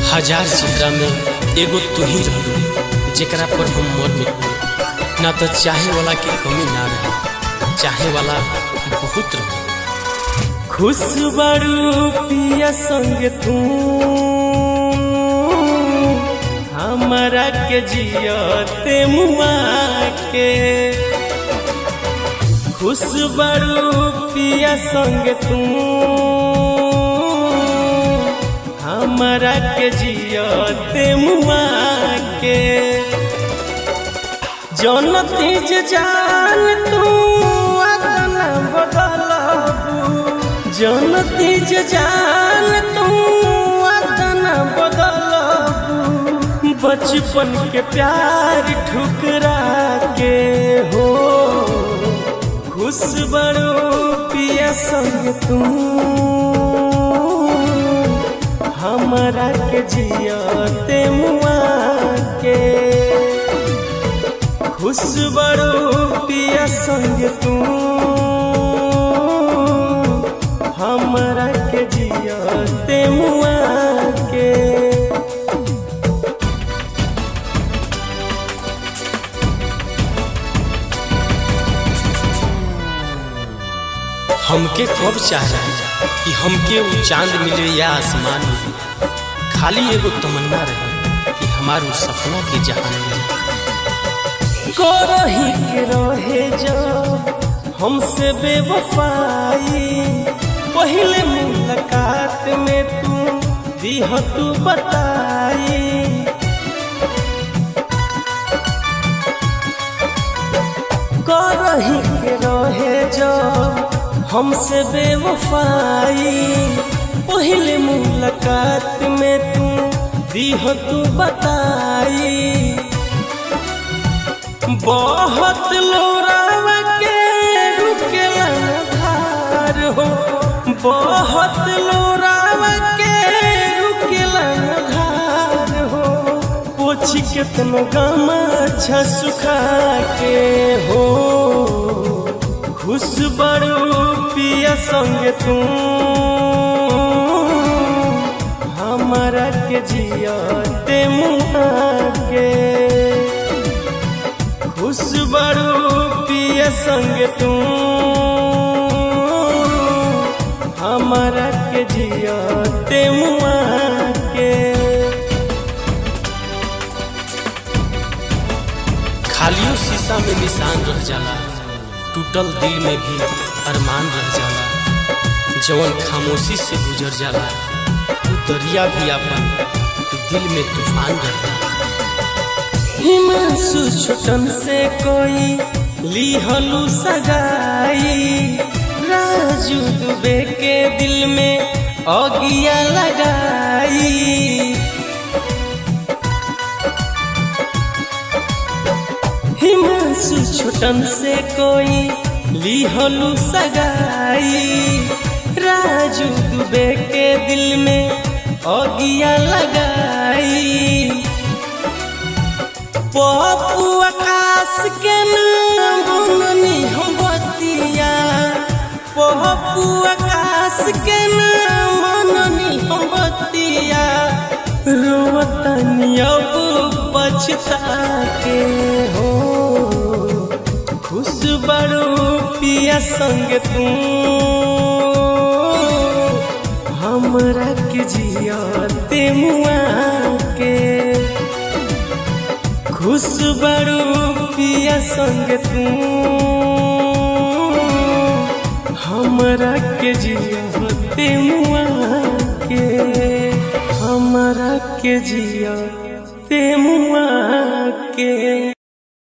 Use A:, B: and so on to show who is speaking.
A: हजार चेहरा में एगो तू ही रहलू जेकरा पर हम मर मिटू ना तो चाहे वाला के कमी ना रहे चाहे वाला बहुत रहे
B: खुश बड़ू पिया संग तू हमारा के जियते मुआ के खुश बड़ू पिया संग तू हमारा के जियते मुआ के जौन तेज जान तू अदना बदलबू जौन तेज जान तू अदना बदलबू बचपन के प्यार ठुकरा के हो खुश बड़ो पिया संग तू हमारा के जियते मुआ के खुश बड़ो पिया संग तू हमरा के जियते मुआ के
A: हमके कब चाह रहा है कि हमके वो चांद मिले या आसमान मिले खाली एगो तमन्ना रहे कि हमार वो सपना के जहान मिले
B: करही के रहे जो हमसे बेवफाई पहले मुलाकात में तू दिह तू बताई करही के रहे जो हमसे बेवफाई पहले मुलाकात में तू दिह तू बताई बहुत लोरावा के रुकेला धार हो बहुत लोरावा के रुकेला धार हो पोछ केतनो गम अच्छा सुखा के हो खुश बड़ू पिया संग तू हमारा के जियते मुआ के खुश बड़ू पिया संग तू हमारा के जियते मुआ के
A: खालियो शीशा में निशान रह जाला टूटल दिल में भी अरमान रह जाला जवन खामोशी से गुजर जाला वो दरिया भी अपन दिल में तूफान रह जाला
B: हिमांशु छोटन से कोई लिहलू सगाई राजू दुबे के दिल में अगिया लगाई हिमांशु छोटन से कोई लिहलू सगाई राजू दुबे के दिल में अगिया लगाई पप्पू आकाश के नाम बननी हम बतिया पप्पू आकाश के नाम बननी हम बतिया रोतनी अब पछता के हो खुश बड़ू पिया संग तू हमरा के जियते मुआ के खुश बड़ू पिया संग तू हमरा के जियते मुआ के हमरा के जियते मुआ के